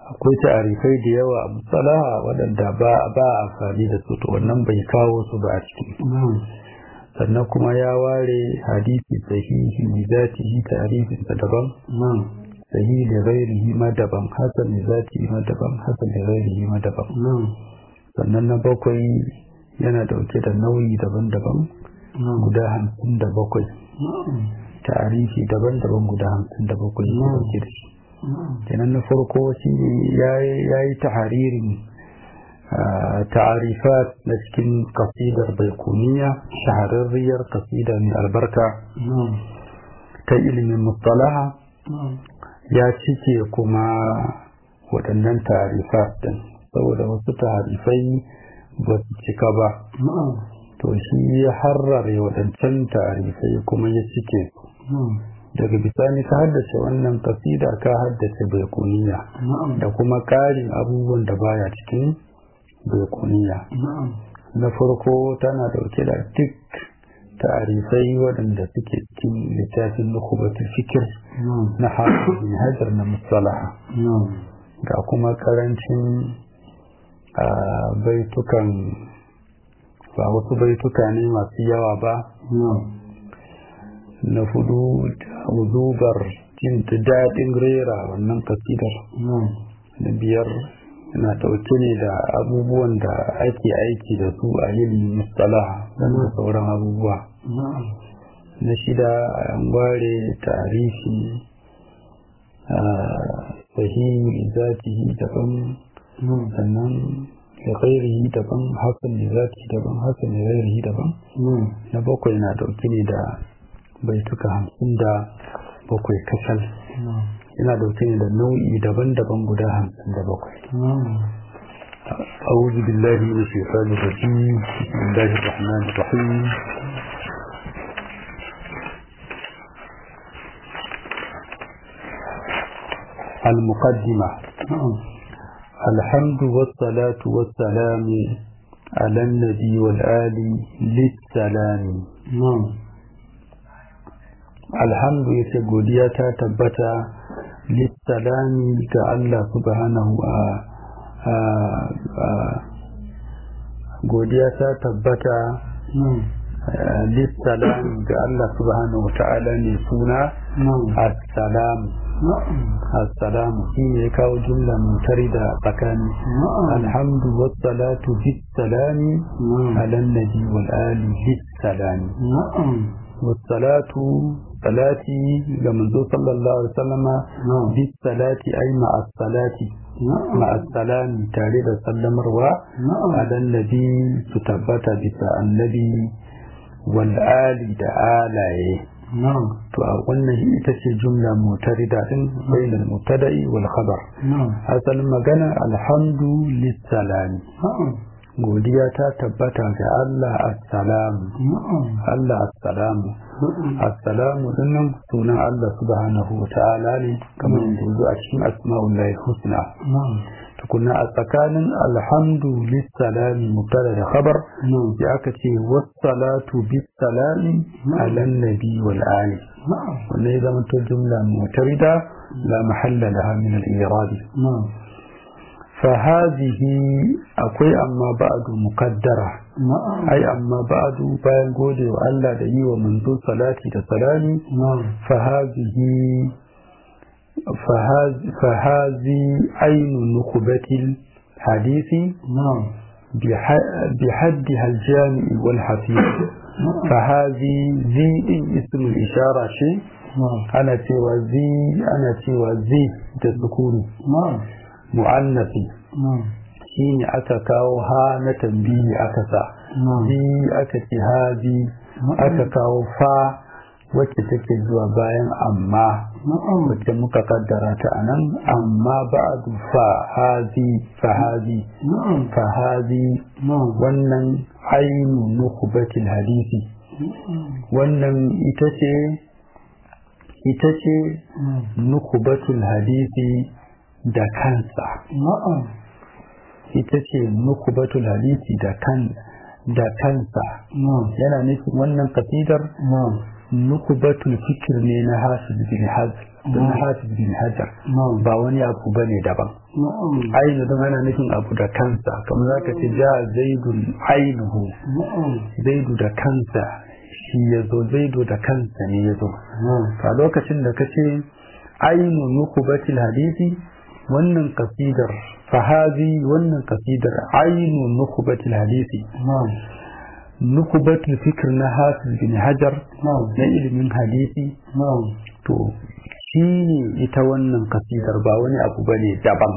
akwai ta'arifai da yawa a musalaha waɗanda ba a amfani da su to wannan bai kawo su ba a ciki sannan kuma ya ware hadisi sahihi li zatihi ta'rifin sa daban sahihi li ghairihi ma daban hasan li zatihi ma daban hasan li ghairihi ma daban sannan na bakwai yana dauke da nauyi daban-daban guda hamsin da bakwai ta'arifi daban-daban guda hamsin da bakwai ya dauke da shi kenan na farko shi ya yi taharirin ta'arifat na cikin kasidar baikuniya shahararriyar kasida mai albarka ta ilimin mustalaha ya cike kuma waɗannan ta'arifat din saboda wasu ta'arifai ba su cika ba to shi ya harrare waɗancan ta'arifai kuma ya cike daga bisani ka haddace wannan kasida ka haddace baikuniya da kuma ƙarin abubuwan da baya cikin baikuniya na farko tana dauke da duk tarifai waɗanda suke cikin littafin nukubatul fikir na hafiz hajar na musalaha ga kuma karancin baitukan ba wasu baituka ne masu yawa ba na hudu uzubar jin daɗin rera wannan kasidar na biyar na ɗauke ne da abubuwan da ake aiki da su a yin mustalaha da sauran abubuwa na shida an ware tarihi a sahihi zatihi daban sannan da ghairihi daban hasan da zatihi daban hasan da ghairihi daban na bakwai na ɗauke ne da baituka hamsin da bakwai kasal yana dauke ne da nau'i daban-daban guda hamsin da bakwai أعوذ بالله من الشيطان الرجيم بسم الله الرحمن الرحيم المقدمة الحمد والصلاة والسلام على النبي والآل للسلام الحمد يتقول تبتا lissalami ga Allah subhanahu a godiya ta tabbata lissalami ga Allah subhanahu ta'ala ne suna assalamu assalamu shi ne kawo jumla mutari da tsakani alhamdu wassalatu bissalami alan nabi wal ali bissalami wassalatu salati ga manzo sallallahu alaihi wasallama bis salati ay ma as-salati ma as-salami tare da sallamarwa adan nabi su tabbata bisa annabi wal ali da alaye to a wannan ita ce jumla mutarida din bainal mutada'i wal khabar asalin magana alhamdu lis salami godiya ta tabbata ga Allah assalamu Allah assalamu assalamu dinnan sunan Allah subhanahu wa ta'ala ne kamar yadda yanzu a cikin asma'ullahi husna tukunna a tsakanin alhamdu lissalami mubtada da khabar sai aka ce wassalatu bissalami ala nabi wal ali wannan ya zama to jumla mutarida la mahalla laha min al-i'rab فهذه أقوي أما بعد مقدرة أي أما بعد بين قولي وألا دي ومنذ صلاتي تسلامي فهذه فهذه, فهذه عين نخبة الحديث بحدها الجامع والحفيظ فهذه ذي اسم الإشارة شيء أنا سوى ذي أنا سوى ذي تذكري mu'annafi shi ne aka kawo ha na tambiyi aka sa bi aka ce hazi aka kawo fa wacce take zuwa bayan amma wacce muka kaddara ta a nan amma ba'adu fa hazi fa hazi fa hazi wannan ainu nukubatil hadisi wannan ita ce ita ce nukubatul hadisi da kansa ita ce nukubatul hadisi da kan da kansa yana nufin wannan kasidar nukubatul fikir ne na hafiz bin hazm don hafiz bin hajar ba wani abu ba ne daban ainu don ana nufin abu da kansa kamar za ka ce ja zaidun ainuhu zaidu da kansa shi ya zo zaidu da kansa ne ya zo a lokacin da ka ce ainu nukubatil hadisi wannan kasidar fahazi wannan kasidar ainu nukubatil hadisi nukubatul fikir na hafiz bin hajar na ilimin hadisi to shi ne ita wannan kasidar ba wani abu ba ne daban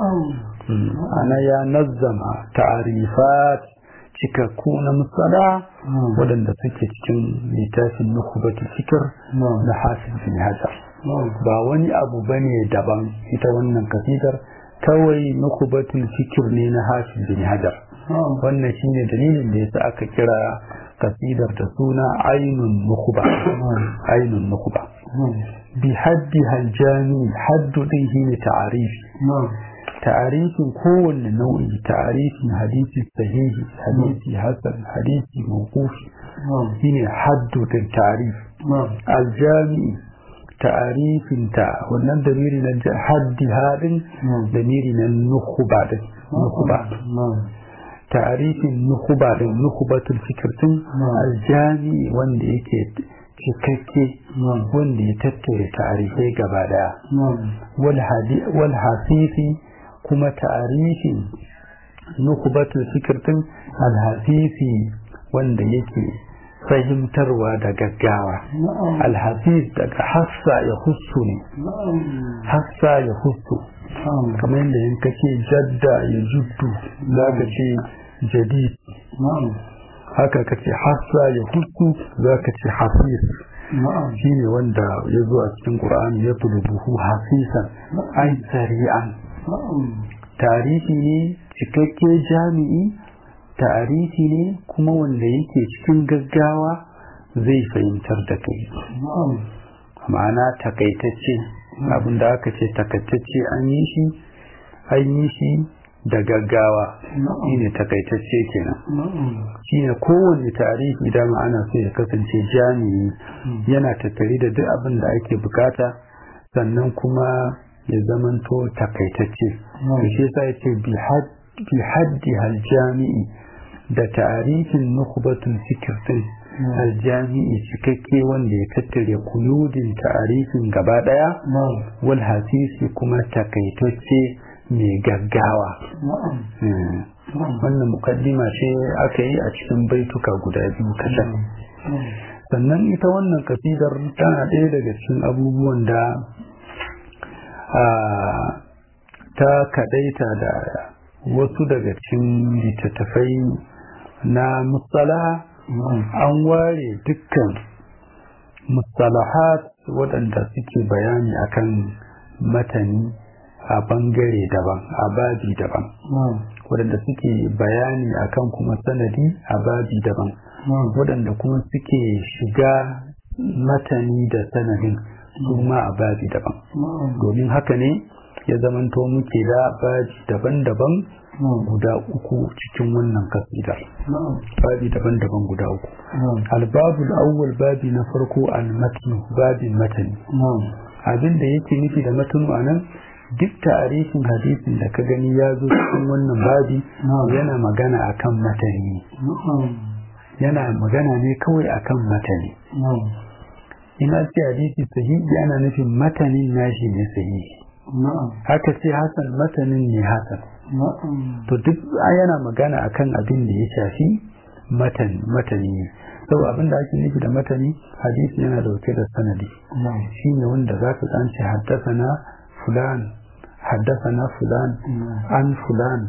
ana ya nazzama ta'arifat cikakku na musada waɗanda suke cikin littafin nukubatul fikir na hafiz bin hajar ba wani abu ba ne daban ita wannan kasidar kawai nukubatul fikir ne na hafiz bin hajar wannan shine dalilin da yasa aka kira kasidar da suna ainun nukuba ainun nukuba bi haddi haljami haddu din shine ta'arifi ta'arifin kowanne nau'i ta'arifin hadisi sahihi hadisi hasan hadisi mawqufi shine haddu din ta'arif aljami ta'arifin ta wannan damiri na haddi hadin damiri na nukuba din nukuba tarifin nukuba da nukubatul fikirtin aljami wanda yake cikakke wanda ya tattare tarifai gaba daya wal hasisi kuma tarifin nukubatul fikirtin alhasisi wanda yake fahimtarwa da gaggawa alhasis daga hassa ya husu ne hassa ya husu kamar yadda yin kake jadda ya juddu za ka ce jadid haka ka ce hassa ya husu za ka ce hafiz shi ne wanda ya zo a cikin ƙura'an ya buhu hafisan ai sari'an tarihi ne cikakke jami'i tarihi ne kuma wanda yake cikin gaggawa zai fahimtar da kai ma'ana takaitacce abin da aka ce takaitacce an yi shi an yi shi da gaggawa shi ne takaitacce kenan shi ne kowane tarihi idan ana so ya kasance jami'i yana tattare da duk abin da ake bukata sannan kuma ya zamanto takaitacce shi yasa ya ce bi haddi hal jami'i da tarihin nukubatun fikir din aljami'i cikakke wanda ya tattare kuyudin tarihin gaba daya wal hasisi kuma takaitacce mai gaggawa wannan mukaddima ce aka yi a cikin baituka guda biyu kasan sannan ita wannan kasidar tana ɗaya daga cikin abubuwan da ta kadaita da wasu daga cikin littattafai na musala an ware dukkan mustalahat waɗanda suke bayani akan matani a bangare daban a babi daban waɗanda suke bayani akan kuma sanadi a babi daban waɗanda kuma suke shiga matani da sanadin kuma a babi daban domin haka ne ya zamanto muke da babi daban-daban guda uku cikin wannan kasidar babi daban-daban guda uku albabu awwal babi na farko almatnu babin matani abin da yake nufi da matanu a nan duk tarihin hadisin da ka gani ya zo cikin wannan babi yana magana akan matani yana magana ne kawai akan matani ina ce hadisi sahihi ana nufin matanin nashi ne sahihi haka ce hasan matanin ne hasan to duk yana magana akan abin da ya shafi matani matani ne sau abin da ake nufi da matani hadisi yana dauke da sanadi shine wanda za ka tsanci haddasa na fulan haddasa na fulan an fulan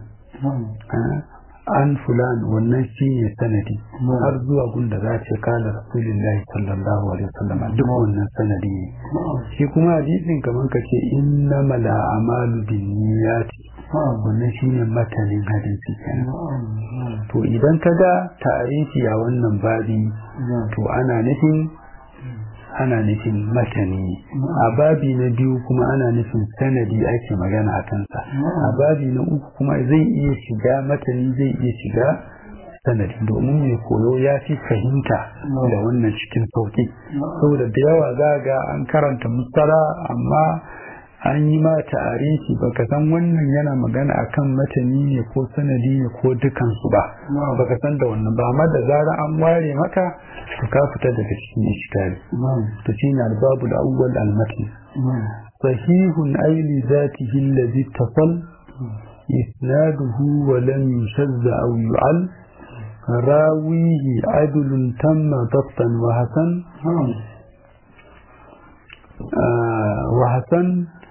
an fulan wannan shi ne sanadi har zuwa gunda za ce kala rasulullahi sallallahu alaihi wasallam duk wannan sanadi ne shi kuma hadisin kamar ka ce inna mala amalu bin niyyati wannan shi ne matanin hadisi kenan to idan ka ga tarihi a wannan babi to ana nufin ana nufin matani a babi na biyu kuma ana nufin sanadi ake magana a kansa a babi na uku kuma zai iya shiga matani zai iya shiga sanadi domin mai koyo ya fi fahimta da wannan cikin sauki saboda da yawa za ga an karanta mustala amma an yi ma ta'arifi baka san wannan yana magana akan matani ne ko sanadi ne ko dukansu ba baka san da wannan ba amma da zarar an ware maka to ka fita daga cikin iskali to shine albabu da awwal almatn sahihun aili zatihi alladhi tasal isnaduhu wa lam yushazz aw yu'al راويه عدل تم ضبطا وحسن آه وحسن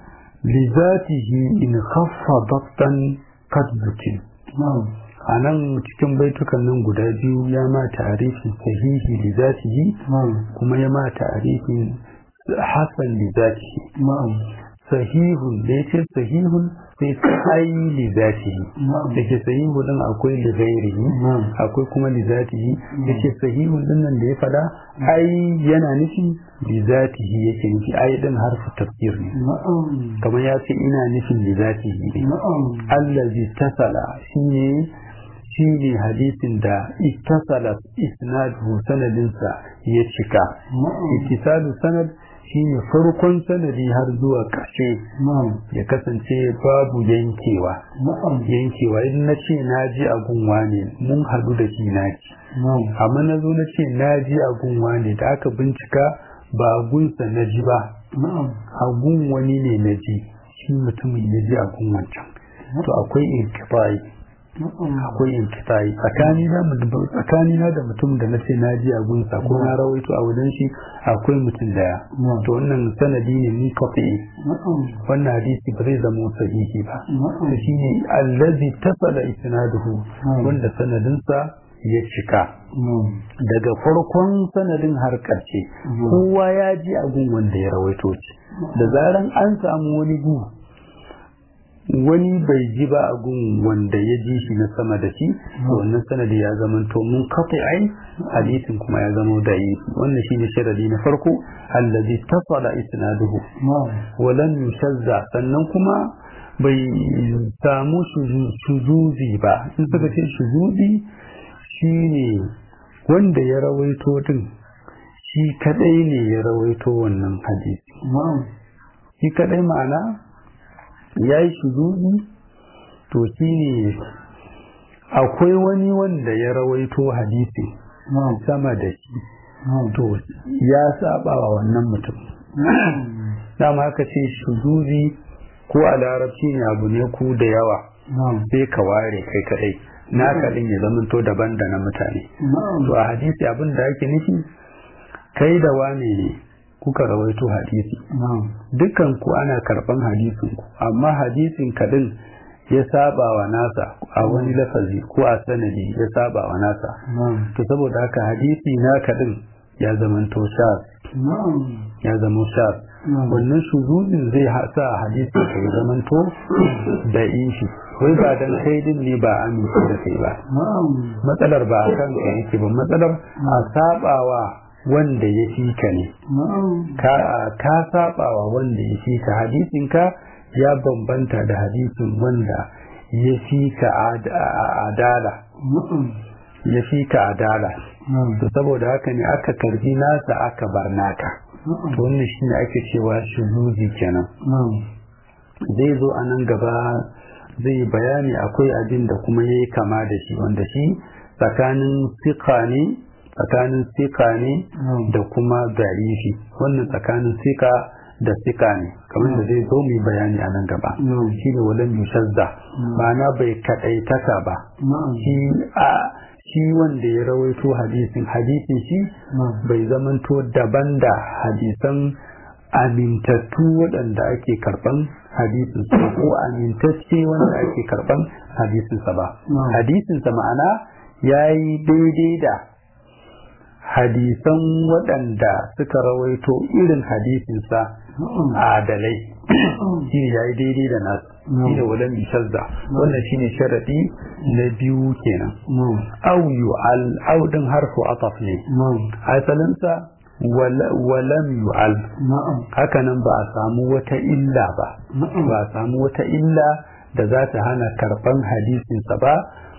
لذاته إن خف ضبطا قد ذكر a nan cikin baitukan nan guda biyu ya ma tarifin sahihi li zatihi kuma ya ma tarifin hasan li zatihi sahihun da ya ce sahihun sai ai li zatihi da ke sahihu din akwai li ghairihi akwai kuma li zatihi da ke sahihun din nan da ya fada ai yana nufin li zatihi yake nufi ai din harfu tafsir ne kamar ya ce ina nufin li zatihi ne allazi tasala shine shine hadisin da ittasala isnadu sanadinsa ya cika ittisalu sanad shine farkon sanadi har zuwa ƙarshe ya kasance babu yankewa yankewa idan na ce na ji a gunwa ne mun hadu da shi na ji amma na zo na ce na ji a gunwa ne da aka bincika ba a gunsa na ji ba a gun wani ne na ji shi mutumin ya ji a gun wancan to akwai inkifayi akwai inkifayi tsakani na da mutum da na ce na ji a gunsa ko na rawaito a wajen shi akwai mutum daya to wannan sanadi ne ni kafi wannan hadisi ba zai zama sahihi ba to shine allazi tasala isnaduhu wanda sanadinsa ya cika daga farkon sanadin har ƙarshe kowa ya ji a gun wanda ya rawaito shi da zaran an samu wani gu wani bai ji ba a gun wanda ya ji shi na sama da shi wannan sanadi ya zama to mun kafa ai hadisin kuma ya zama da yi wannan shine sharadi na farko allazi tasala isnaduhu wa lam yushazza sannan kuma bai samu shuzuzi ba in suka ce shuzuzi shine wanda ya rawaito din shi kadai ne ya rawaito wannan hadisi shi kadai ma'ana ya yi shuzuzi to shi ne akwai wani wanda ya rawaito hadisi sama da shi to ya saba wa wannan mutum dama aka ce shuzuzi ko a larabci ne abu ne ku da yawa sai ka ware kai kadai na kadin ya zamanto daban da na mutane to a hadisi abin da ake nufi kai da wane ne kuka rawaito hadisi dukkan ku ana karban hadisin ku amma hadisin kadin ya saba wa nasa a wani lafazi ko a sanadi ya saba wa nasa to saboda haka hadisi na kadin ya zamanto shaf ya zama shaf wannan shuzuzin zai sa hadisi ka ya zamanto da ishi wai ba dan kai din ne ba amince da kai ba matsalar ba a kan ka yake ba matsalar a sabawa wanda ya fi ka ne ka sabawa wanda ya fi ka hadisin ka ya bambanta da hadisin wanda ya fi ka adala ya fi ka adala to saboda haka ne aka karbi nasa aka bar naka to wannan shine ake cewa shuzuzi kenan zai zo a nan gaba zai bayani akwai abin da kuma ya yi kama da shi wanda shi tsakanin sika ne tsakanin sika ne da kuma zarifi wannan tsakanin sika da sika ne kamar da zai zo mu bayani a nan gaba shi ne walan yushazza ma'ana bai kaɗaitaka ba shi a shi wanda ya rawaito hadisin hadisin shi bai zamanto daban da hadisan amintattu waɗanda ake karɓan hadisinsa ko amintacce wanda ake karɓan hadisinsa ba hadisinsa ma'ana ya yi daidai da hadisan waɗanda suka rawaito irin hadisinsa adalai shi ne ya yi daidai da nasu shi ne walan bishazza wannan shi ne sharaɗi na biyu kenan au yu'al au ɗin harfu ataf ne asalinsa walam yu'al hakanan ba a samu wata illa ba ba a samu wata illa da za ta hana karɓan hadisinsa ba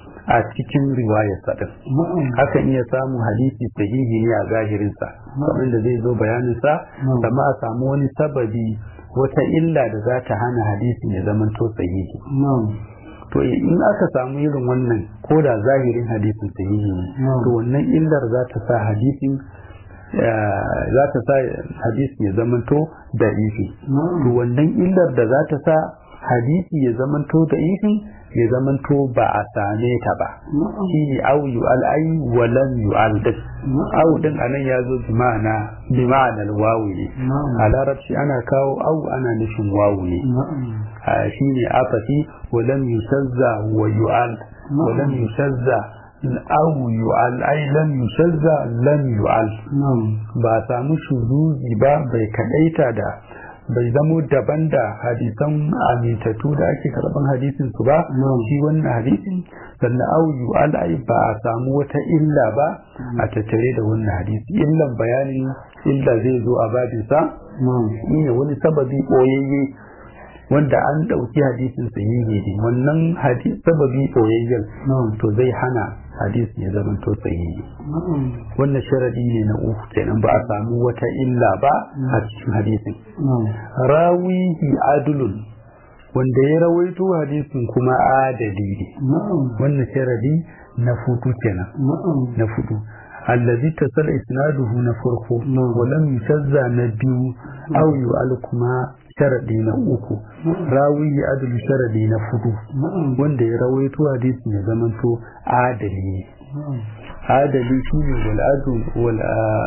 a cikin riwayarsa din hakan iya samu hadisi sahihi ne a zahirinsa kamar da zai zo bayaninsa amma a samu wani sababi wata illa da za ta hana hadisin ya zama to sahihi to in aka samu irin wannan ko da zahirin hadisin sahihi ne to wannan illar za ta sa hadisin za ta sa hadisin ya zama to da ifi to wannan illar da za ta sa hadisi ya zama to da ifi ya zama to ba a same ta ba shi ne au yu'al ai wa lam yu'al din au din anan ya zo bi ma'ana bi ma'anar wawu ne a larabci ana kawo au ana nufin wawu ne shi ne afati wa lam yusazza wa yu'al wa lam yusazza au yu'al ai lam yusazza lam yu'al ba samu shuzuzi ba bai kadaita da bai zamo daban da hadisan amintattu da ake karban hadisin su ba shi wannan hadisin sannan auyu al'ai ba a samu wata illa ba a tattare da wannan hadisi illan bayanin illa zai zo a babinsa ne wani sababi ɓoyayye wanda an ɗauki hadisin sahihi ne wannan hadis sababi ɓoyayyen to zai hana hadisi ya zama to sahihi wannan sharadi ne na uku kenan ba a samu wata illa ba a cikin hadisin rawihi adulun wanda ya rawaito hadisin kuma adali ne wannan sharadi na fudu kenan na fudu allazi tasal isnaduhu na farko wa lam yusazza na biyu aw yu'al kuma sharadi na uku rawi adlu sharadi na fudu wanda ya rawaito hadisin ya zamanto adali ne adali shine wal adl wal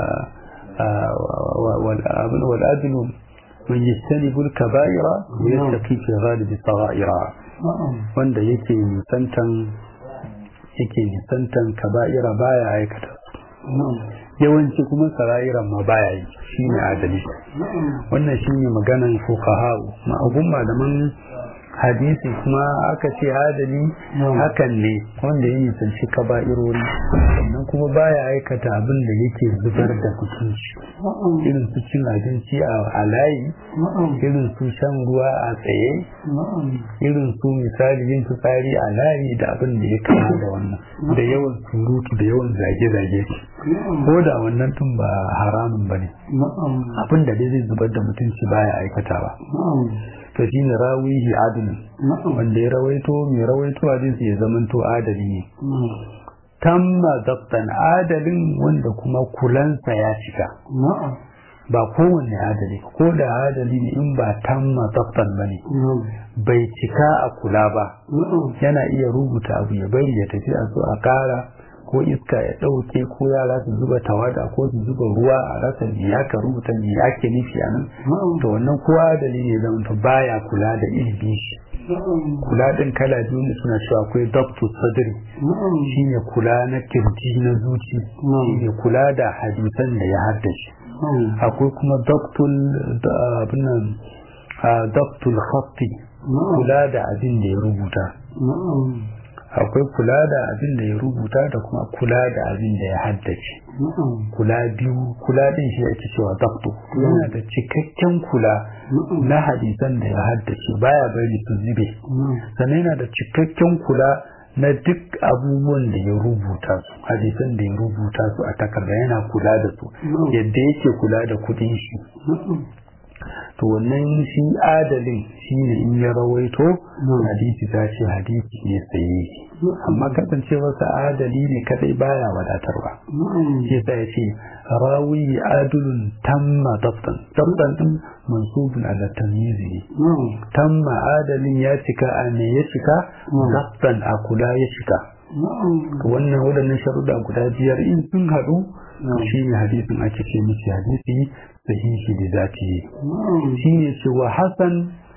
wal adlu من يجتنب الكبائر ويتقي في غالب الصغائر wanda yake nisantan yake nisantan kaba'ira baya aikata yawanci kuma sara'iran ma baya yi shine adali wannan shine maganan fuqaha ma abun malaman hadisi kuma aka ce adali hakan ne wanda ya nisanci kaba'irori sannan kuma baya aikata abin da yake zubar da mutunci irin su cin abinci a layi irin su shan ruwa a tsaye irin su misali yin fitsari a layi da abin da ya kama da wannan da yawan surutu da yawan zage-zage ko da wannan tun ba haramun ba ne abin da dai zai zubar da mutunci baya aikata ba to shi ne rawihi adalin wanda ya rawaito mai rawaito hadisi ya zamanto adali ne tamma zabtan adalin wanda kuma kulansa ya cika ba kowanne adali ko da adali ne in ba tamma zabtan ba ne bai cika a kula ba yana iya rubuta abu ya bari ya tafi a zo a kara ko iska ya ɗauke ko yara su zuba tawada ko su zuba ruwa a rasa me aka rubuta me ake nufi a nan to wannan kowa dalili zan to baya kula da ilimi shi kula din kala biyu ne suna cewa akwai doctor sadri shine kula na kirji na zuci shine kula da hadisan da ya haddace akwai kuma doctor abinan doctor khatti kula da abin da ya rubuta akwai kula da abin da ya rubuta da kuma kula da abin da ya haddace kula biyu kula din shi ake cewa dakto yana da cikakken kula na hadisan da ya haddace baya bari su zube sannan yana da cikakken kula na duk abubuwan da ya rubuta su hadisan da ya rubuta su a takarda yana kula da su yadda yake kula da kudin shi to wannan shi adalin shi ne in ya rawaito hadisi ta ce hadisi ne tsaye amma kasancewarsa adali ne kadai baya wadatarwa shi sa ya ce rawi adulun tamma dabtan dabtan din mansubun ala tamyizi ne tamma adalin ya cika a ne ya cika dabtan a kula ya cika wannan waɗannan sharuɗa guda biyar in sun haɗu shi ne hadisin ake ce miki hadisi sahihi da zatihi shi ne cewa hasan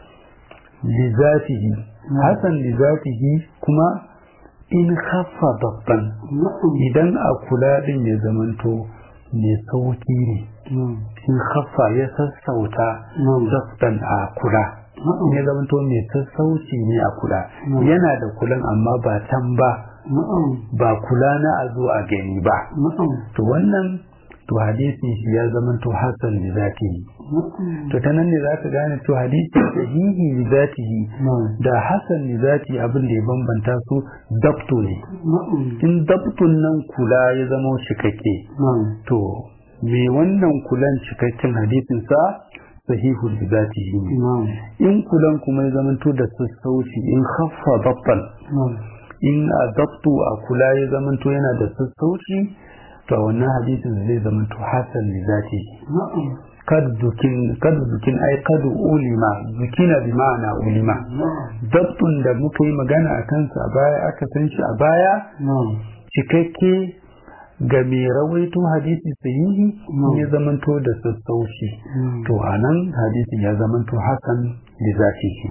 li zatihi hasan li zatihi kuma in khaffa dabban idan a kula din ya zamanto mai sauki ne in khaffa ya sassauta dabban a kula ya zamanto mai sassauci ne a kula yana da kulan amma ba tan ba ba kula na a zo a gani ba to wannan to hadisin shi ya zama to hasan da zaki to ta nan ne za ka gane to hadisi sahihi li zatihi da hasan li zati abin da ya bambanta su dabto ne in dabtun nan kula ya zama cikakke to me wannan kulan cikakken hadisin sa sahihul li zatihi ne in kulan kuma ya zama to da sassauci in khaffa dabtan in a dabtu a kula ya zama to yana da sassauci to wannan hadisin zai zama to hasan li zatihi kad dukin ai kad ulima zukina bi ma'ana ulima dabtun da muka yi magana a kansa a baya aka san shi a baya cikakke ga mai rawaito hadisi sahihi ya zamanto da sassauci to a nan hadisin ya zamanto hakan da zafi shi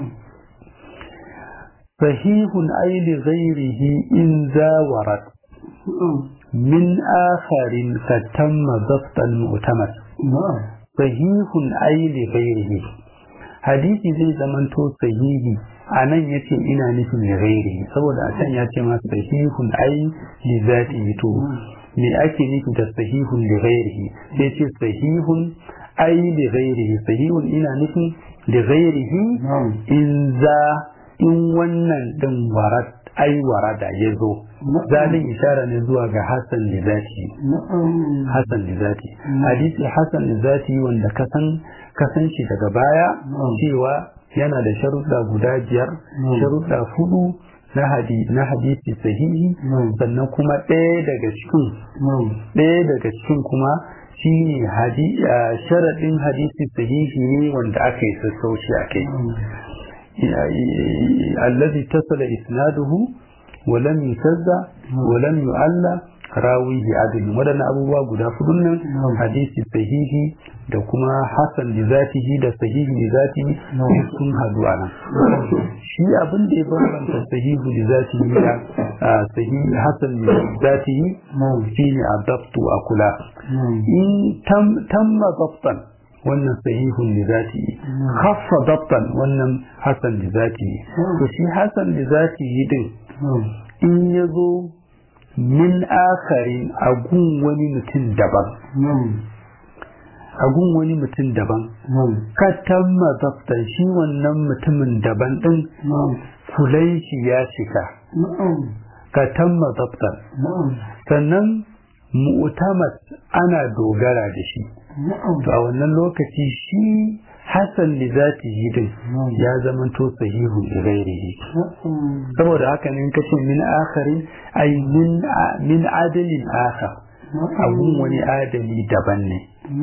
sahihun ai li ghairihi in zawarat min akharin fatamma dabtan mu'tamad sahihun aili ghairihi hadisi zai zamanto sahihi a nan ya ce ina nufin li ghairihi saboda a can ya ce ma sahihun ai li zatihi to me ake nufi da sahihun li ghairihi sai ce sahihun ai li ghairihi sahihun ina nufin li ghairihi in za in wannan din warat ai warada ya zo zalin ishara ne zuwa ga Hassan da zati Hassan da zati hadisi Hassan da zati wanda kasan kasan shi daga baya cewa yana da sharuɗa guda biyar sharuɗa hudu na hadisi na hadisi sahihi sannan kuma ɗaya daga cikin ɗaya daga cikin kuma shine sharaɗin hadisi sahihi ne wanda aka yi sassauci a kai الذي اتصل إسناده ولم يسزى ولم يعلى راويه عدل ودن أبوه guda fudun nan hadisi sahihi da kuma hasan da zatihi da sahihi da zatihi sun hadu a nan shi abin da ya bambanta sahihu da zatihi da sahihi hasan da zatihi shi ne a dabtu a kula in tamma dabtan wannan sahihun da zati khaffa dabtan wannan hasan da zati to shi hasan da zati yi din in ya zo min akharin agun wani mutum daban agun wani mutum daban ka tamma dabtan shi wannan mutumin daban din kulan shi ya cika ka tamma dabtan sannan mu'tamat ana dogara da shi to a wannan lokaci shi hasan da za ta yi din ya zama to sahihu da gairihi saboda haka ne kace min akharin ay min min adalin akhar abun wani adali daban ne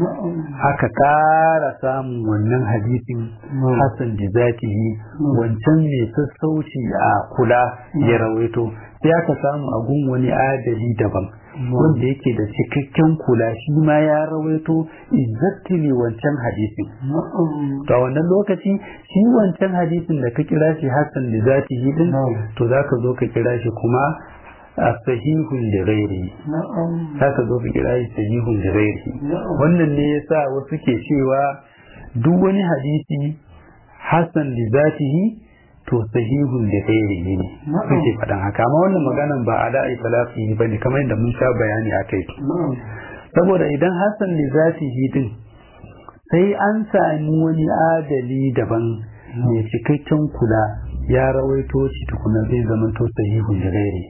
aka kara samun wannan hadisin hasan da za ta yi wancan mai sassauci a kula ya rawaito sai aka samu agun wani adali daban wanda yake da cikakken kula shi ma ya rawaito exactly wancan hadisin to a wannan lokaci shi wancan hadisin da ka kira shi hasan da zati yi din to za ka zo ka kira shi kuma a sahihun da gairi za ka zo ka kira shi sahihun da gairi wannan ne yasa wasu ke cewa duk wani hadisi hasan da zati yi to sahihun da gairi ne suke faɗan haka amma wannan maganan ba a da'i talafi ba ne kamar yadda mun sha bayani a kai saboda idan hassan da zati din sai an sami wani adali daban mai cikakken kula ya rawaito shi tukuna zai zamanto sahihun da gairi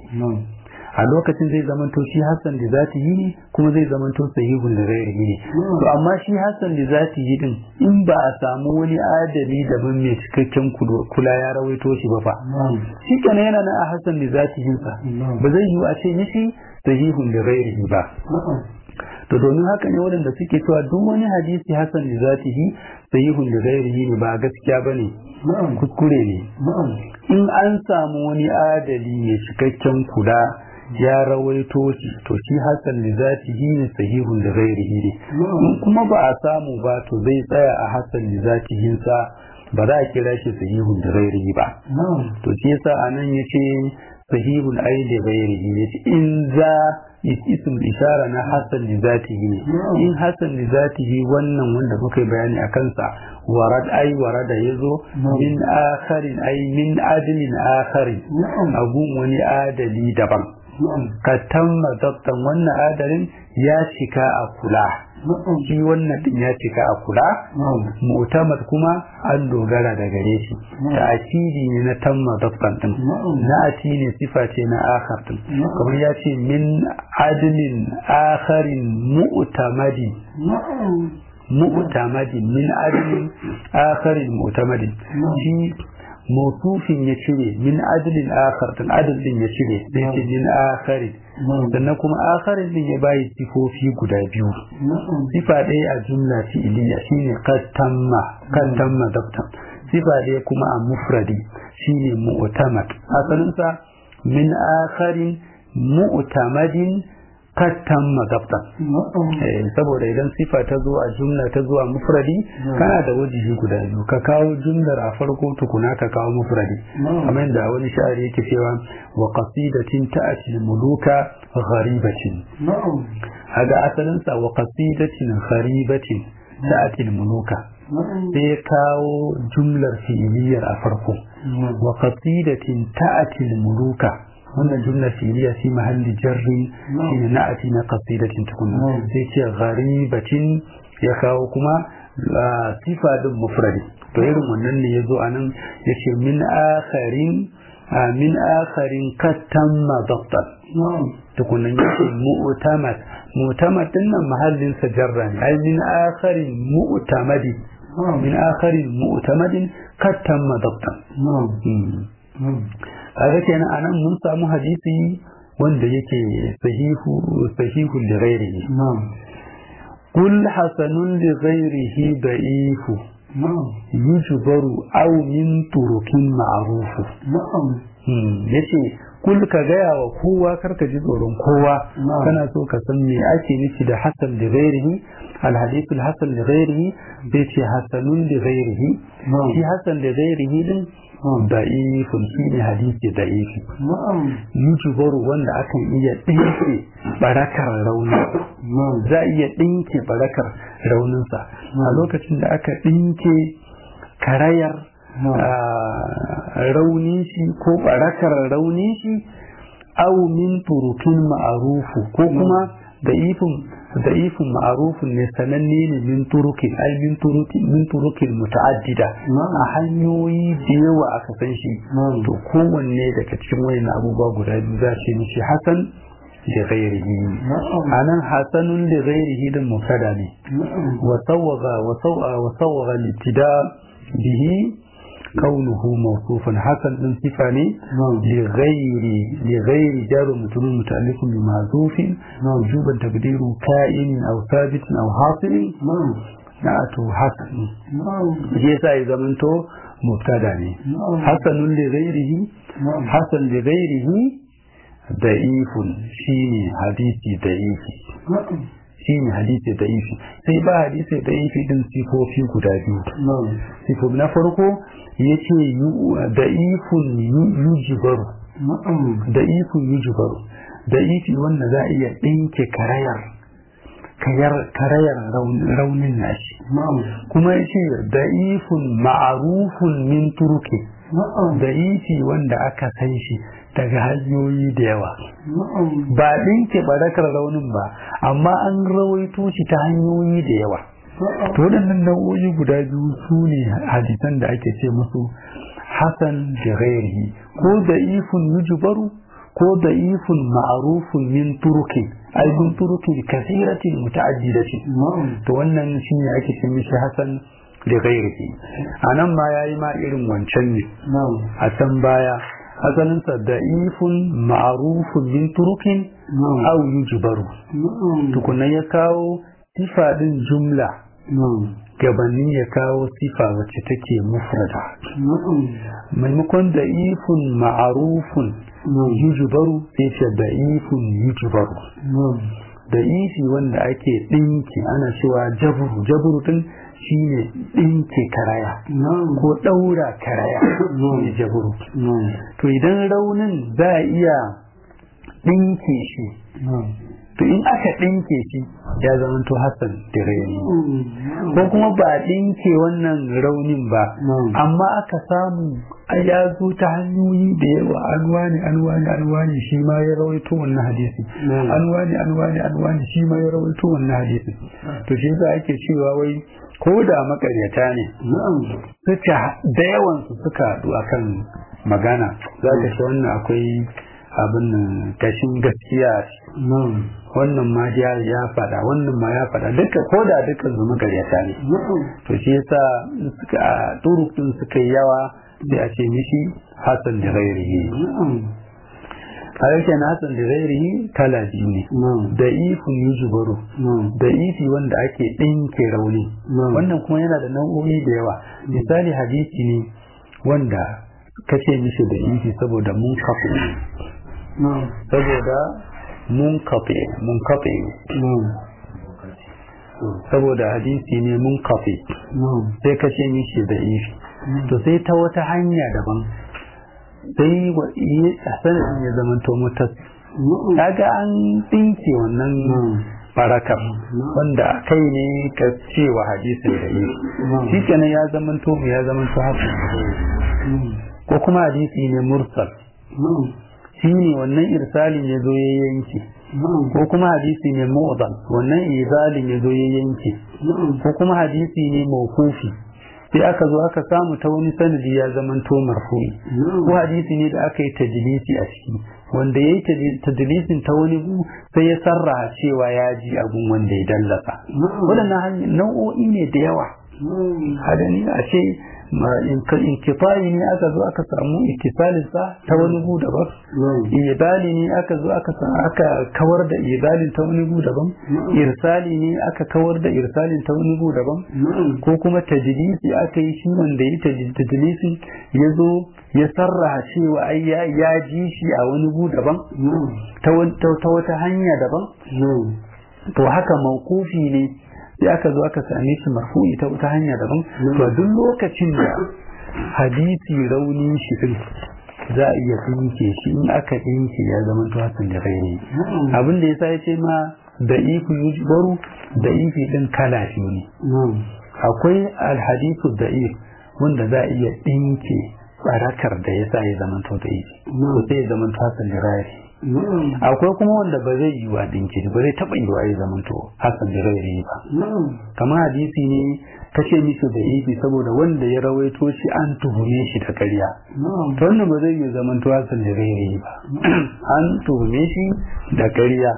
a lokacin zai zamanto shi Hassan da zati yi ne kuma zai zamanto sahihun da gairi ne to amma shi Hassan da zati yi din in ba a samu wani adali daban mai cikakken kula ya rawaito shi ba fa shi kenan yana nan a Hassan da zati yi sa ba zai yi a ce mishi sahihun da gairi ba to domin haka ne waɗanda suke cewa duk wani hadisi Hassan da zati yi sahihun da gairi ne ba gaskiya bane kuskure ne in an samu wani adali mai cikakken kula ya rawaito shi to shi hasan da zatihi ne sahihun da ghairihi ne in kuma ba a samu ba to zai tsaya a hasan da zatihin sa ba za a kira shi sahihun da ghairihi ba to shi yasa anan yace sahihun ai da ghairihi ne in za ism ishara na hasan da zatihi ne in hasan da zatihi wannan wanda muka bayani a kansa warad ai warada yazo min akharin ai min adilin akharin abun wani adali daban ka tamma dabtan wannan adalin ya cika a kula shi wannan din ya cika a kula mu'tamad kuma an dogara da gare shi ta akidi ne na tamma dabtan din na ati ne sifa ce na akhar din kamar ya ce min adlin akharin mu'tamadin mu'tamadin min adlin akharin mu'tamadin shi motufin ya cire min adlin akhar din adl din ya cire sai ce min akharin sannan kuma akharin din ya bayi sifofi guda biyu sifa ɗaya a jumla fi'iliya shine qad tamma qad tamma dabtan sifa ɗaya kuma a mufradi shine mu'tamad asalinsa min akharin mu'tamadin kattan magabtan saboda idan sifa ta zo a jumla ta zo a mufradi kana da wajihi guda biyu ka kawo jumlar a farko tukuna ka kawo mufradi kamar da wani sha'ari yake cewa wa qasidatin ta'ati muluka gharibatin haga asalin sa wa qasidatin gharibatin ta'ati muluka sai ya kawo jumlar fi'iliyar a farko wa qasidatin ta'ati muluka wannan jumla fi'liya fi mahalli jarri shine na'ati na qasidatin tukunna sai ce gharibatin ya kawo kuma sifa din mufradi to irin wannan ne yazo anan yace min akharin min akharin katamma dabtan tukunna yace mu'tamad mu'tamad din nan mahallin sa jarra ne ai min akharin mu'tamadi min akharin mu'tamadin katamma dabtan kaga kenan anan mun samu hadisi wanda yake sahihu sahihu li ghairihi kul hasanun li ghairihi da'ifu yujbaru aw min turukin ma'rufu yace kul ka gaya wa kowa karka ji tsoron kowa kana so ka san me ake nufi da hasan li ghairihi الحديث الحسن لغيره بيت حسن لغيره في حسن لغيره din da'ifun shi ne hadisi da'ifi yujubaru wanda akan iya ɗinke barakar rauni za a iya ɗinke barakar rauninsa a lokacin da aka ɗinke karayar raunin shi ko barakar raunin shi au min turukin ma'arufu ko kuma da'ifin da'ifin ma'arufin ne sananne ne min turukin ai min turukin min turukin muta'addida a hanyoyi da yawa aka san shi to kowanne daga cikin wayan abubuwa guda biyu za ce mishi hasan da ghairihi anan hasanun da ghairihi din mubtada ne wa sawwaga wa sawwa wa sawwaga litida bihi كونه موصوفا حسن من صفة لغير لغير جار مجرور متألف بمحذوف وجوبا تقديره كائن أو ثابت أو حاصل نأته حسن جيسا إذا منتو مبتدا حسن لغيره حسن لغيره ضعيف شيني حديثي ضعيف shi ne hadisi da ifi sai ba hadisi da ifi din sifofi guda biyu sifo na farko ya ce da ifun yujibaru da ifun yujibaru da ifi wanda za a iya ɗinke karayar karayar raunin nashi kuma ya ce da ifun ma'arufun min turuki da ifi wanda aka san shi daga hanyoyi da yawa ba ɗinke barakar raunin ba amma an rawaito shi ta hanyoyi da yawa to waɗannan nau'o'i guda biyu su ne hadisan da ake ce musu hasan da ghairihi ko da ifun yujbaru ko da ifun ma'arufun min turuki ai min turuki kasiratin muta'addidatin to wannan shine ake ce mishi hasan da ghairihi anan ma yayi ma irin wancan ne a can baya asalinsa da'ifun ma'arufun min turukin au yujbaru tukunan ya kawo sifa din jumla gabanin ya kawo sifa wacce take mufrada maimakon da'ifun ma'arufun yujbaru sai ce da'ifun yujbaru da'ifi wanda ake ɗinki ana cewa jaburu jaburu din shine ɗinke karaya ko ɗaura karaya ne jaburu to idan raunin za a iya ɗinke shi to in aka ɗinke shi ya zama to hassan da raini ko kuma ba a ɗinke wannan raunin ba amma aka samu ya zo ta hanyoyi da yawa an wani an wani an wani shi ma ya rawaito wannan hadisi an wani an wani an wani shi ma ya rawaito wannan hadisi to shi yasa ake cewa wai ko da makaryata ne suka da yawan su suka haɗu akan magana za ka shi wannan akwai abin kashin gaskiya wannan ma ya ya fada wannan ma ya fada duka ko da duka su makaryata ne to shi yasa suka turukun suka yi yawa sai a ce mishi hasan da gairihi harshen hasan da gairihi kala biyu ne da ifin yuzubaru da ifi wanda ake ɗinke rauni wannan kuma yana da nau'o'i da yawa misali hadisi ne wanda kace mishi da ifi saboda mun kafa saboda mun kafe mun kafe saboda hadisi ne mun kafe sai ka ce mishi da ifi to sai ta wata hanya daban sai a sanadin ya zama to mutas kaga an tsinke wannan barakar wanda kai ne ka cewa hadisin da ifi shi kenan ya zama to ya zama to haka ko kuma hadisi ne mursal shi ne wannan irsalin ya zo ya yanke ko kuma hadisi ne mu'dal wannan irsalin ya zo ya yanke ko kuma hadisi ne mawqufi sai aka zo aka samu ta wani sanadi ya zaman to marfu'i ko hadisi ne da aka yi tajlisi a ciki wanda ya yi tajlisin ta wani gu sai ya sarraha cewa ya ji abun wanda ya dallasa waɗannan nau'o'i ne da yawa hadani a ce inkifari ne aka zo aka samu ikisalin sa ta wani gu daban ibali ne aka zo aka aka kawar da ibalin ta wani gu daban irsali ne aka kawar da irsalin ta wani gu daban ko kuma tajlisi aka yi shi wanda yi tajlisi ya zo ya sarraha cewa ai ya ji shi a wani gu daban ta wata hanya daban to haka mawkufi ne sai aka zo aka same shi marfu'i ta wata hanya daban to duk lokacin da hadisi rauni shi din za a iya tsinke shi in aka tsinke ya zama to hasan da gairi abin da yasa yace ma da ifi yujbaru da ifi din kala shi ne akwai alhadithu da'if wanda za a iya tsinke barakar da yasa ya zama to da ifi to sai ya zama to hasan da gairi akwai kuma wanda ba zai yi wa dinki ba zai taɓa yi wa ya zamanto hasan da rairi ba kamar hadisi ne kashe mishi da ifi saboda wanda ya rawaito shi an tuhume shi da karya to wannan ba zai yi zamanto hasan da rairi ba an tuhume shi da karya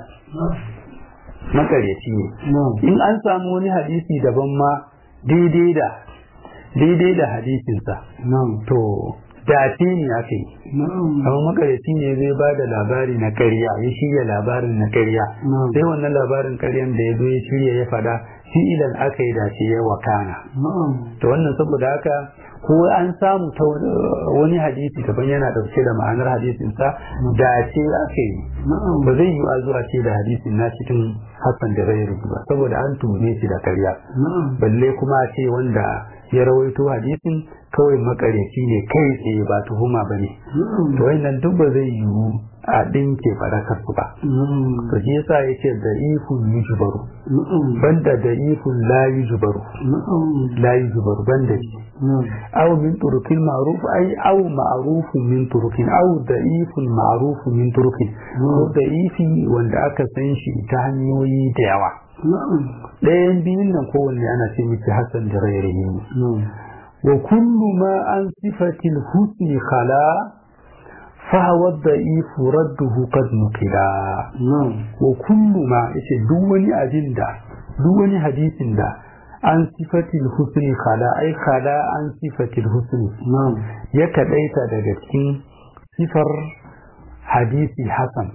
makaryaci ne in an samu wani hadisi daban ma daidai da daidai da hadisinsa to dace ne aka yi amma makaryaci ne zai ba da labari na karya ya shirya labarin na karya sai wannan labarin karyan da ya zo ya shirya ya fada fi'ilan aka yi dace ya wakana to wannan saboda haka ko an samu ta wani hadisi daban yana dauke da ma'anar hadisinsa dace aka yi ba zai yi a zuwa ce da hadisin na cikin hassan da rai ba saboda an tume shi da karya balle kuma ce wanda ya rawaito hadisin kawai makaryaci ne kai tsaye ba tuhuma ba ne to wannan duk ba zai yiwu a ɗinke barakar su ba to shi yasa yake da ifun yujbaru banda da ifun la yujbaru la yujbaru banda shi aw min turukin ma'ruf ai aw ma'rufun min turukin aw da ifun ma'rufun min turukin ko da ifi wanda aka san shi ta hanyoyi da yawa ɗayan biyun nan kowanne ana ce miki hasan da rairayi wa kullu ma an sifatil husni khala فهو الضعيف رده قد نقلا وكل ما yace duk wani abin da duk wani hadisin da an sifatil husni khala ai khala an sifatil husni ya kadaita daga cikin sifar hadisi hasan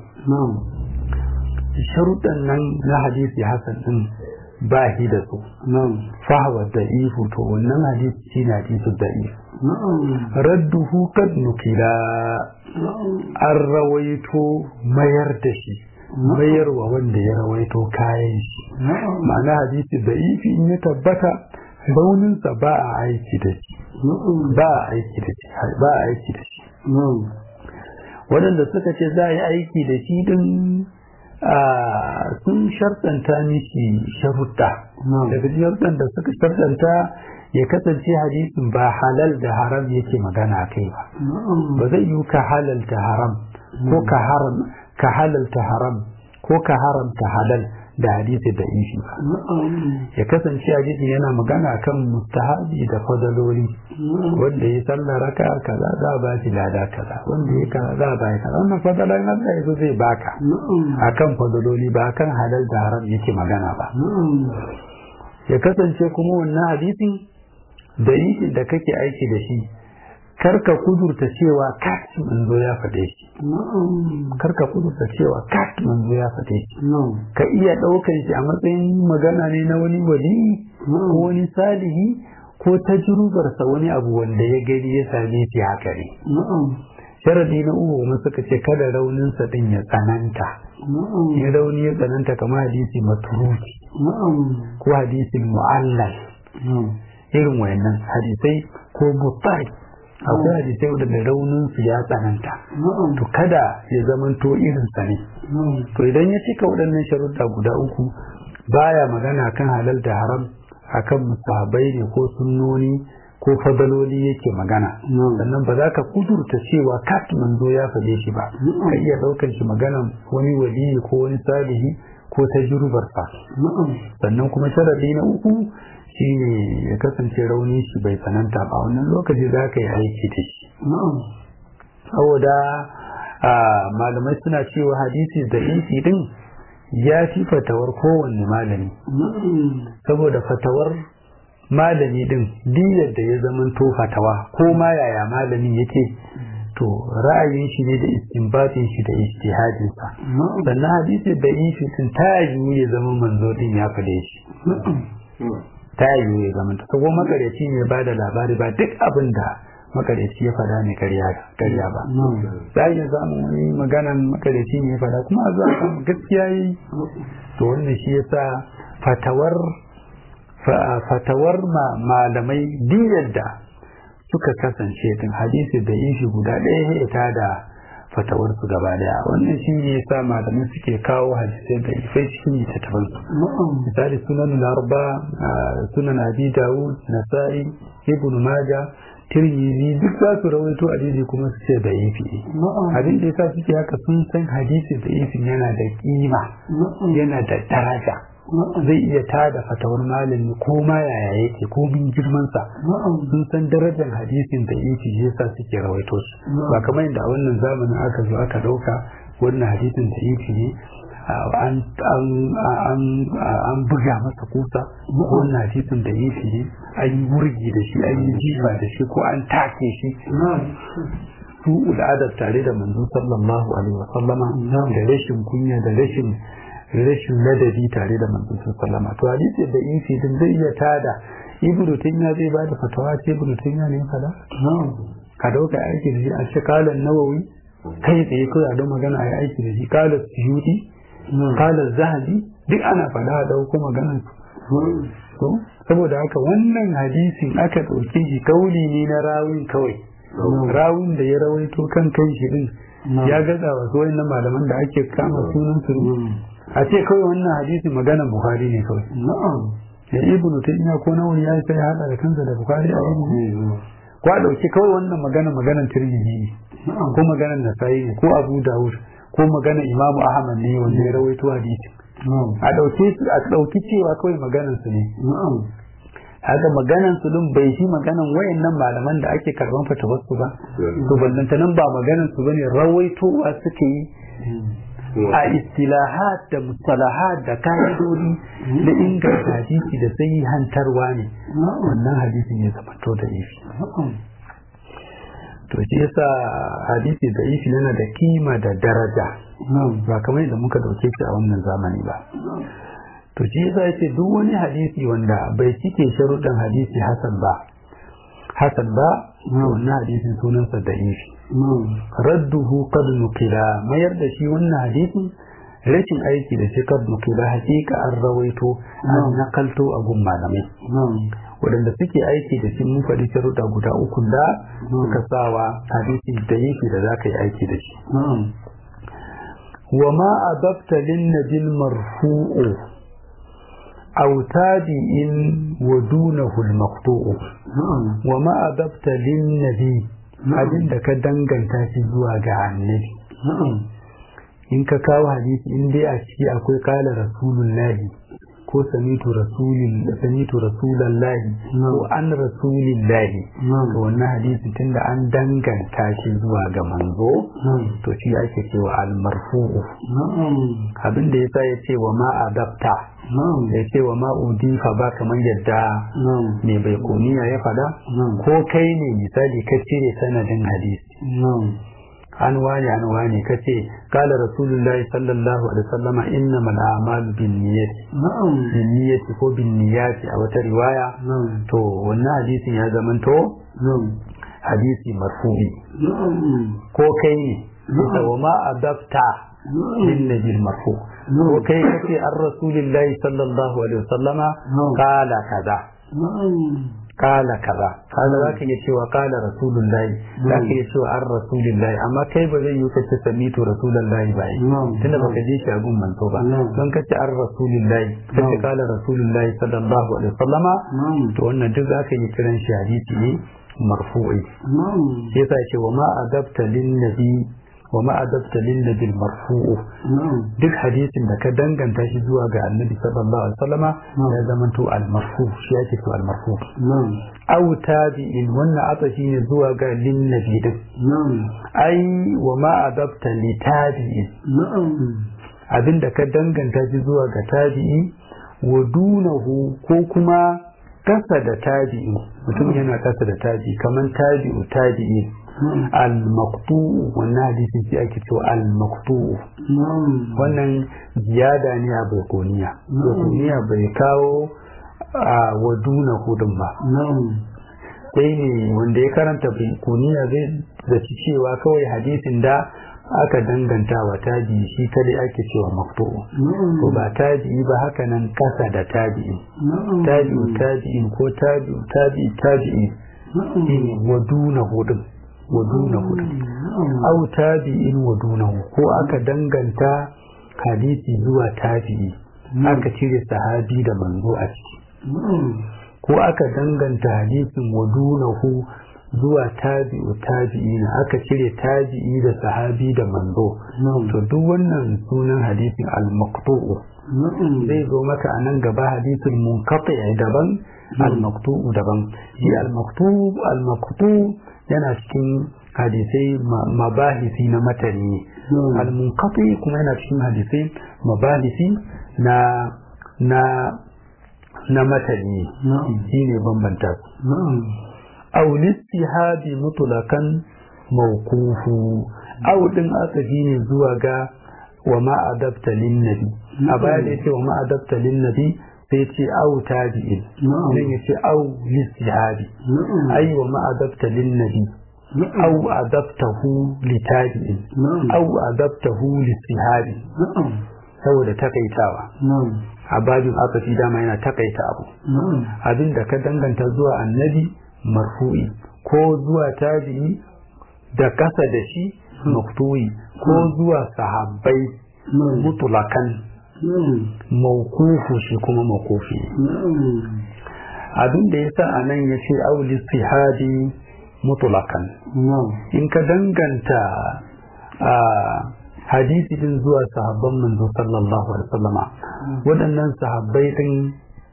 sharuɗan nan na hadisi hasan din ba shi da su fahawa da ifu to wannan hadisi shi na hadisu da ifu radduhu kad nukila an rawaito mayar da shi mayarwa wanda ya rawaito kayan shi ma'ana hadisi da ifi in ya tabbata rauninsa ba a aiki da shi ba a aiki da shi ba a aiki da shi waɗanda suka ce za a yi aiki da shi din sun shartanta mishi sharuɗa daga sharuɗan da suka shartanta ya kasance hadisin ba halal da haram yake magana kai ba ba zai yi ka halalta haram ko ka haram ka halalta haram ko ka haramta halal da hadisi da ishi ba ya kasance hadisi yana magana kan mustahabi da fadaloli wanda ya sallah raka kaza za ba shi lada kaza wanda ya kaza za ba shi kaza wannan fadalan Allah ya zai baka akan fadaloli ba kan halal da haram yake magana ba ya kasance kuma wannan hadisin da ishi da kake aiki da shi karka kudurta cewa kat manzo ya faɗe shi karka kudurta cewa kat manzo ya faɗe shi ka iya ɗaukan shi a matsayin magana ne na wani wali ko wani salihi ko tajrubarsa wani abu wanda ya gani ya same shi haka ne sharadi na uku kuma suka ce kada rauninsa din ya tsananta in rauni ya tsananta kamar hadisi maturuki ko hadisin mu'allal irin wayannan hadisai ko mutsari akwai hadisai wadanda raunin su ya tsananta to kada ya zamanto irin sa ne to idan ya cika waɗannan sharuɗa guda uku baya magana kan halal da haram akan musahabai ne ko sunnoni ko fadaloli yake magana sannan ba za ka kudurta cewa kat manzo ya faɗe shi ba ka iya ɗaukar shi maganan wani waliyi ko wani salihi ko ta sa sannan kuma sharadi na uku shine ya kasance rauni shi bai tsananta ba wannan lokaci za ka yi aiki da shi saboda malamai suna cewa hadisi da insi din ya fi fatawar kowanne malami saboda fatawar malami din diyar da ya zamanto fatawa ko ma yaya malamin yake to ra'ayin shi ne da istinbatin shi da ijtihadin sa sannan hadisi da insi din ta yi ya zama manzo din ya fade shi ta yi ya zama ta ko makareci ne ba da labari ba duk abin da makareci ya fada ne karya ba za a iya samun wani maganan makareci ne ya fada kuma a zuwa samun gaskiya yi to wannan shi ya sa fatawar fatawar malamai diyar da suka kasance din hadisi da yin shi guda ɗaya ya ta da fatawar su gaba daya wannan shi ne ya sa malamai suke kawo hadisai da ifai cikin littattafan su misali sunan larba sunan abi dawud nasa'i ibn maja tirmidhi duk za su rawaito hadisi kuma su ce da ifi abin da yasa suke haka sun san hadisi da ifin yana da kima yana da daraja zai iya tada fatawar malami ko ma yaya yake ko min girmansa sun san darajar hadisin da yake yasa suke rawaito su ba kamar yadda a wannan zamanin aka zo aka dauka wannan hadisin da yake ne an buga masa kusa wannan hadisin da yake ne an yi wurgi da shi an yi jifa da shi ko an take shi su al'adar tare da manzo sallallahu alaihi wasallama da rashin kunya da rashin rashin ladabi tare da manzon sallama to hadisi da isi din zai iya tada ibnu taymiya zai bada fatawa ce ibnu taymiya ne fada ka dauka aiki da shi a ce kala nawawi kai tsaye ko a don magana ai aiki da shi kala suyuti kala zahabi duk ana fada a dauko magana to saboda haka wannan hadisin aka dauke shi kauli ne na rawin kawai rawin da ya rawaito kan kai shi din ya gaza wa su na malaman da ake kama sunan su a ce kawai wannan hadisi magana bukhari ne kawai ya ibn taymiya ko nawawi ya sai hada da kansa da bukhari a yin ko a dauki kawai wannan magana maganan tirmidhi ne ko maganan nasa'i ne ko abu dawud ko maganan imam ahmad ne wanda ya rawaito hadisi a dauke su a dauki cewa kawai maganan su ne haka maganan su din bai shi maganan wayannan malaman da ake karban fatawar su ba to ballantanan ba maganan su bane rawaitowa suke yi a istilahat da mustalahat da ka'idodi da inganta hadisi da sai hantarwa ne wannan hadisi ne zamanto da ifi to shi yasa hadisi da ifi yana da kima da daraja ba kamar yadda muka dauke shi a wannan zamani ba to shi yasa yace duk wani hadisi wanda bai cike sharuɗin hadisi hasan ba hasan ba wannan hadisin sunansa da ifi radduhu qad nukila mayar da shi wannan hadisin rashin aiki da shi qad nukila hakika an rawaito an nakalto a gun malamai waɗanda suke aiki da shi mun faɗi sharuɗa guda uku da suka sawa hadisi da yake da za ka yi aiki da shi wa ma adabta lin nabil marfu'u aw tabi'in wa dunahu al maqtu'u wa ma adabta lin nabi abin da ka danganta shi zuwa ga annabi in ka kawo hadisi in dai a ciki akwai kala rasulullahi ko samitu rasulin samitu rasulallahi ko an rasulillahi to wannan hadisi tunda an danganta shi zuwa ga manzo to shi ake cewa al-marfu'u abin da yasa ya ce wa ma adapta ya ce wa ma udifa ba kamar yadda mai bai kuniya ya fada ko kai ne misali ka cire sanadin hadisi an wane an wane ka ce kala rasulullahi sallallahu alaihi wasallama inna mal a'malu bin niyyati bin niyyati ko bin niyyati a wata riwaya to wannan hadisin ya zamanto hadisi marfu'i ko kai ne ita wa ma adabta lin nabil marfu ko kai kace ar rasulillahi sallallahu alaihi wasallama kala kaza kala kaza kaza za ka iya cewa kala rasulullahi za ka iya cewa an rasulillahi amma kai ba zai yi kace samitu rasulullahi ba tunda baka je shi a gun manto ba don kace an rasulillahi kace kala rasulullahi sallallahu alaihi wasallama to wannan duk za ka yi kiran shi hadisi ne marfu'i sai sa ce wa ma adabta lin nabi wa ma adabta lin nabi marfu'u duk hadisin da ka danganta shi zuwa ga annabi sallallahu alaihi wasallama ya zama to al marfu shi yake to al marfu aw tabi'in wannan atashi ne zuwa ga lin nabi din ai wa ma adabta li tabi'in abinda ka danganta shi zuwa ga tabi'i wa dunahu ko kuma kasa da tabi'i mutum yana kasa da tabi'i kaman tabi'u tabi'i al-maqtu'u wannan hadisin shi ake cewa al-maqtu'u wannan ziyada ne a baikoniya baikoniya bai kawo a waduna hudun ba sai ne wanda ya karanta baikoniya zai zaci cewa kawai hadisin da aka danganta wa tabi'i shi kadai ake cewa maqtu'u to ba tabi'i ba haka nan kasa da tabi'i tabi'u tabi'in ko tabi'u tabi'i tabi'i shine waduna hudun wadunahu au tabi'in wadunahu ko aka danganta hadisi zuwa tabi'i aka cire sahabi da manzo a ciki ko aka danganta hadisin wadunahu zuwa tabi'u tabi'ina aka cire tabi'i da sahabi da manzo to duk wannan sunan hadisin al-maqtu'u zai zo maka a nan gaba hadisin munqati daban al-maqtu'u daban shi al-maqtu'u al-maqtu'u yana cikin hadisai mabahisi na matani al-munqati kuma yana cikin hadisai mabahisi na na na matani shine bambanta su aw listihabi mutlaqan mawqufu aw din aka ne zuwa ga wa ma adabta lin nabi a baya da yace wa ma adabta lin nabi sai ce au tabi'in nan ya ce au listihabi ai wa ma adabta lin nabi au adabtahu li tabi'in au adabtahu listihabi saboda takaitawa a babin asafi dama yana takaita abu abin da ka danganta zuwa annabi marfu'i ko zuwa tabi'i da kasa da shi maktu'i ko zuwa sahabbai mutulakan maukufu shi kuma maukufi abin da ya sa a nan ya ce auli sihadi mutulakan in ka danganta a hadisi din zuwa sahabban manzo sallallahu alaihi wasallama waɗannan sahabbai din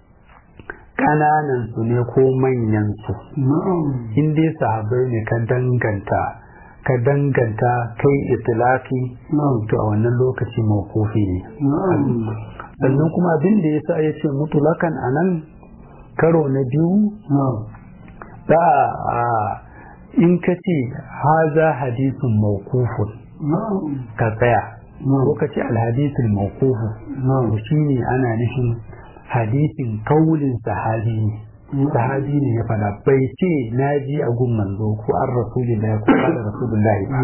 ƙananan su ne ko manyan su in dai sahabbai ne ka danganta ka danganta kai itilaki to a wannan lokaci mawkufi ne sannan kuma abin da yasa ya ce mutulakan a nan karo na biyu da in ka ce haza hadisun mawkufun ka tsaya ko ka ce alhadisul mawkufu to shine ana nufin hadisin kaulin sahabi ne sahabi ne ya fada bai ce na ji a gun manzo ko an rasulillahi ko kada rasulullahi ba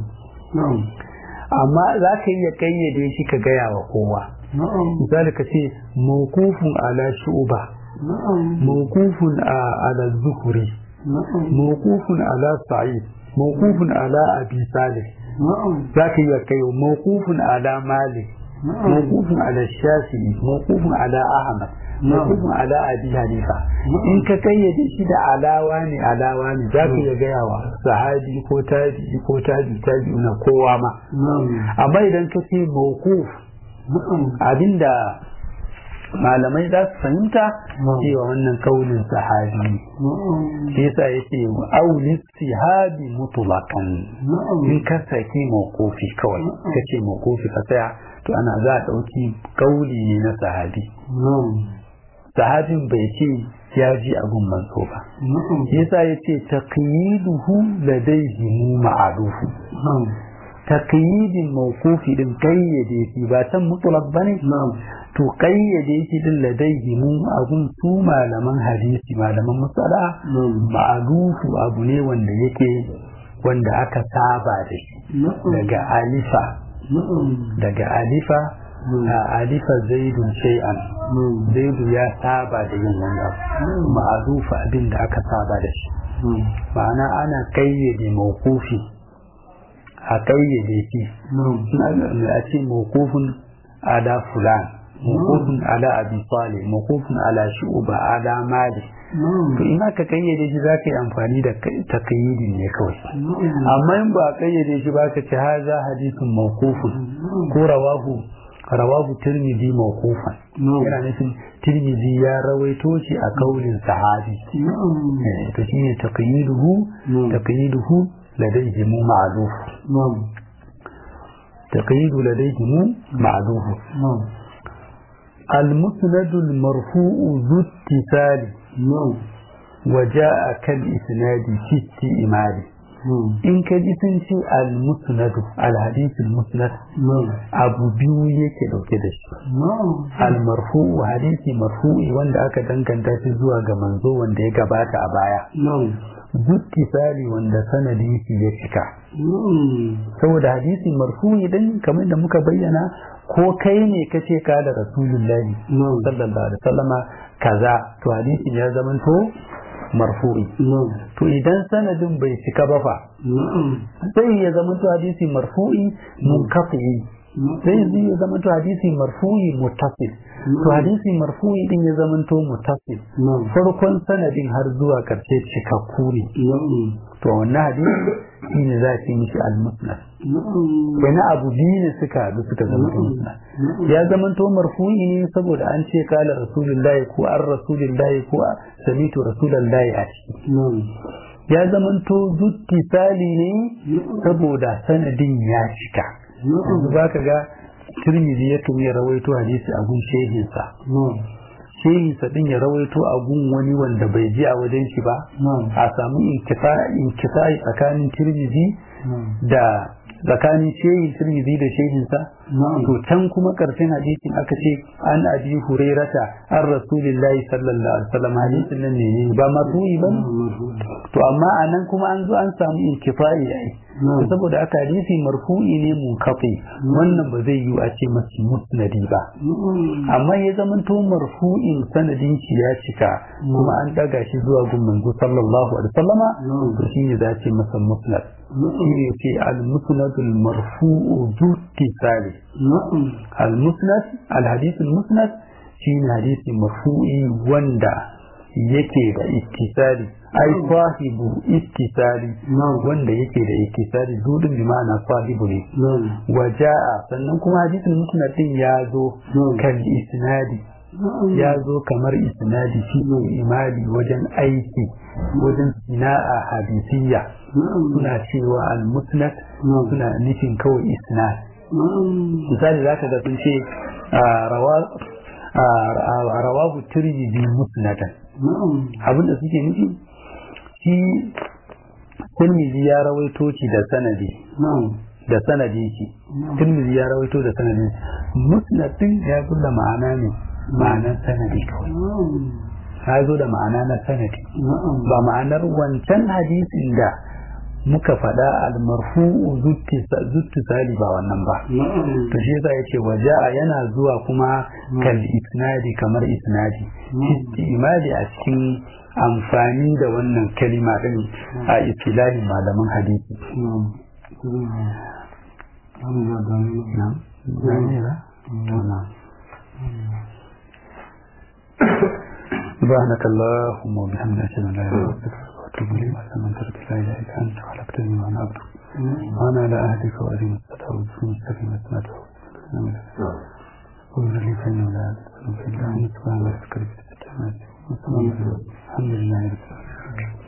amma za ka iya kayyade shi ka gaya wa kowa misali ka ce mawkufun ala shu'ba mawkufun ala zuhuri mawkufun ala sa'id mawkufun ala abi salih za ka yi kai mawqufun ala malik mawqufun ala shafi'i mawqufun ala ahmad mawqufun ala abi hanifa in ka kayyade shi da alawa ne alawa ne za ka iya gaya wa sahabi ko tabi ko tabi tabi na kowa ma amma idan ka ce mawquf abinda malamai za su fahimta cewa wannan kaunin sahabi shi yasa yace aulis sihabi mutlaqan in ka saki mawqufi kawai ka ce mawqufi ka tsaya to ana za a dauki kauli ne na sahabi sahabin bai ce ya ji abun manzo ba shi yasa yace taqyiduhu ladayhi ma'arufu taqyidin mawqufi din kayyade shi ba san mutlaq bane to kayyade shi din ladaihi mu abun su malaman hadisi malaman musala ma'arufu abu ne wanda yake wanda aka saba da shi daga alifa daga alifa a alifa zaidun shay'an zaidu ya saba da yin wani abu ma'arufu abin da aka saba da shi ma'ana ana kayyade mawqufi a kayyade shi a ce mawqufun ala fulan mawqufun ala abi salih mawqufun ala shu'ba ala mali to in aka kayyade shi za ka yi amfani da takayyidin ne kawai amma in ba a kayyade shi ba ka ce haza hadisin mawqufun ko rawahu rawahu tirmidhi mawqufan yana nufin tirmidhi ya rawaito shi a kaulin sahabi to shine taqyiduhu taqyiduhu ladayhi mu ma'luf تقييد لديهم معلوم المسند المرفوع ذو اتصال وجاء كالإسناد في استئمال in ka ji sun ce al-musnadu al-hadith al-musnad abu biyu yake dauke da shi al-marfu'u hadisi marfu'i wanda aka danganta shi zuwa ga manzo wanda ya gabata a baya sali wanda sanadin shi ya cika saboda hadisi marfu'i din kamar da muka bayyana ko kai ne ka ce ka da rasulullahi sallallahu alaihi wasallama kaza to hadisin ya zamanto marfu'i to idan sanadin bai cika ba fa sai ya zamanto hadisi marfu'i munqati sai zai ya zamanto hadisi marfu'i muttasil to hadisi marfu'i din ya zamanto muttasil farkon sanadin har zuwa karshe cikakku ne to wannan hadisi shine za ki mishi al-musnad wani abu biyu ne suka haɗu suka zama musnad ya zamanto marfu'i ne saboda an ce kala rasulullahi ko an rasulullahi ko samitu rasulullahi a ciki ya zamanto zutti sali ne saboda sanadin ya cika yanzu ba ka ga turmizi ya tumi ya rawaito hadisi a gun shehinsa shehinsa din ya rawaito a gun wani wanda bai ji a wajen shi ba a samu inkisai tsakanin turmizi da tsakanin shehin turmizi da shehinsa to can kuma karshen hadisin aka ce an abi hurairata an rasulillahi sallallahu alaihi wasallam hadisin nan ne ba marfu'i ba to amma anan kuma an zo an samu inkifai ai saboda aka hadisi marfu'i ne munkafi wannan ba zai yi a ce masu musnadi ba amma ya zamanto marfu'in sanadin shi ya cika kuma an daga shi zuwa gun manzo sallallahu alaihi wasallama to shine za ce masa musnad shine ce al-musnad al-marfu'u du tisali al-musnad al-hadith al-musnad shine hadisi marfu'i wanda yake da ittisali ai sahibu ittisali wanda yake da ittisali dudin bi ma'ana sahibu ne waja'a sannan kuma hadisin musnad din ya zo kan isnadi ya zo kamar isnadi shi imali wajen aiki wajen sina'a hadisiyya suna cewa al-musnad suna nufin kawai isnad misali zaka ga sun ce rawahu tirmidhi musnadan abinda suke nufi shi tirmidhi ya rawaito shi da sanadi da sanadi shi tirmidhi ya rawaito da sanadi musnadin ya kulla ma'ana ne ma'anar sanadi kawai ya zo da ma'ana na sanadi ba ma'anar wancan hadisin da muka faɗa almarfu'u zuttu sali ba wannan ba to shi yasa yace waja'a yana zuwa kuma kal isnadi kamar isnadi istimali a cikin amfani da wannan kalima din a istilahin malaman hadisi نعم جميلة نعم سبحانك اللهم وبحمدك أشهد أن لا إله إلا أنت وأتوب إليك وأستغفرك لا إله إلا أنت خلقتني وأنا عبدك وأنا على عهدك وأدين الصلاة والسلام المستقيم أسمعته قل لي فإنه لا أدري في الله سبحان الله الحمد لله رب العالمين